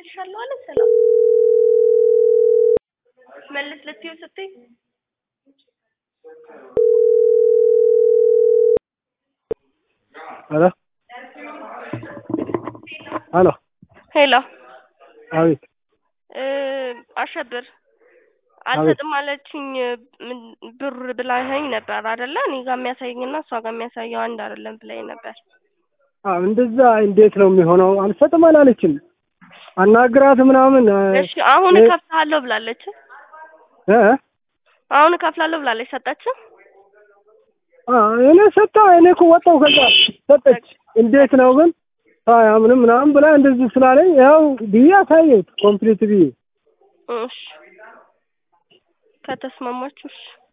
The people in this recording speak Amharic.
መልሻለሁ አለ ሰላም መልስ ልትይው ስትይ ሄሎ ሄሎ ሄሎ አቤት እ አሸብር አልሰጥም አለችኝ ምን ብር ብላኸኝ ነበር አይደለ? እኔ ጋር የሚያሳየኝና እሷ ጋር የሚያሳየው አንድ አይደለም ብላኝ ነበር። አዎ እንደዛ እንዴት ነው የሚሆነው? አልሰጥም አላለችም። አናግራት ምናምን እ እሺ አሁን እ እከፍልሃለሁ ብላለች። እ አሁን እከፍላለሁ ብላለች። ሰጠችህ? አ እኔ ሰጣ እኔ እኮ ወጣሁ ከዛ ሰጠች። እንዴት ነው ግን አያምንም ምናምን ብላ እንደዚህ ስላለኝ ያው ብዬ አሳየሁት ኮምፕሊት ብዬ እሺ ከተስማማችሁ እሺ